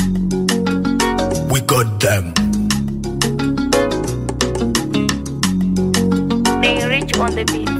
We got them. They rich on the beat.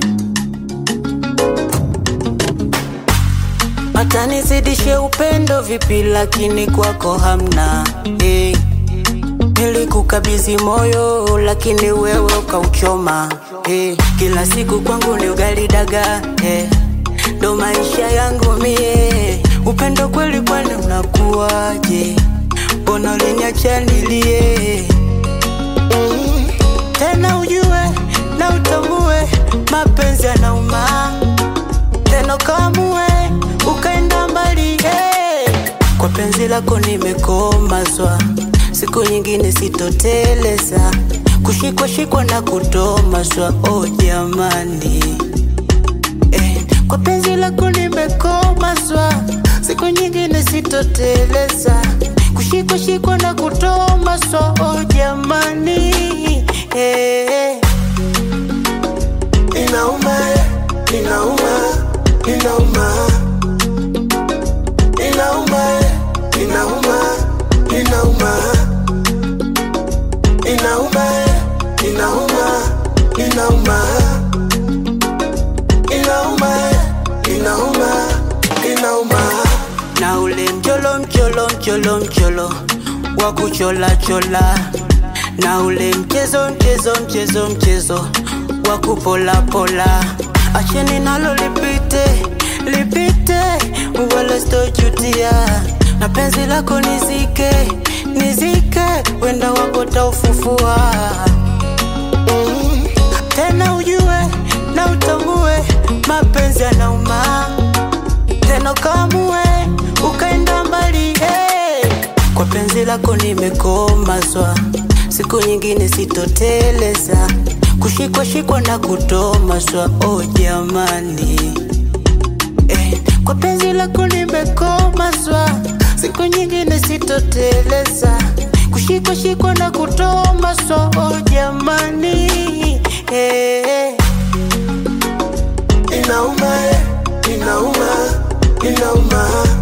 hata nizidishe upendo vipi, lakini kwako hamna hey. Nilikukabidhi moyo lakini wewe ukauchoma hey. Kila siku kwangu ni ugali dagaa hey. Ndo maisha yangu mie, upendo kweli, kwani unakuwaje? Mbona uliniacha nilie? Mm. Tena ujue na utambue mapenzi yanauma, tena kamue ukaenda mbali hey. Kwa penzi lako nimekomazwa, siku nyingine sitoteleza, kushikwa shikwa na kutomazwa. Oh jamani eh. Kwa penzi lako nimekomazwa, siku nyingine sitoteleza, kushikwa shikwa na kutomazwa. Oh jamani eh. Inauma, inauma, inauma. Inauma, inauma, inauma. Inauma, inauma, inauma. Inauma, inauma, inauma. na ule mcholo mcholo mcholo mcholo wa kuchola chola na ule mchezo mchezo mchezo mchezo wa kupola pola, acheni nalo lipite lipite, wala sitojutia, na penzi lako nizike nizike, wenda wako taufufua mm. Tena ujue na utambue mapenzi yanauma tena kamue ukaenda mbali hey. Kwa penzi lako nimekomazwa, siku nyingine sitoteleza, kushikwa shikwa na kutomazwa. Oh jamani eh. Kwa penzi lako nimekomazwa, siku nyingine sitoteleza, kushikwa shikwa na kutomazwa. Oh jamani eh. Inauma, inauma, inauma.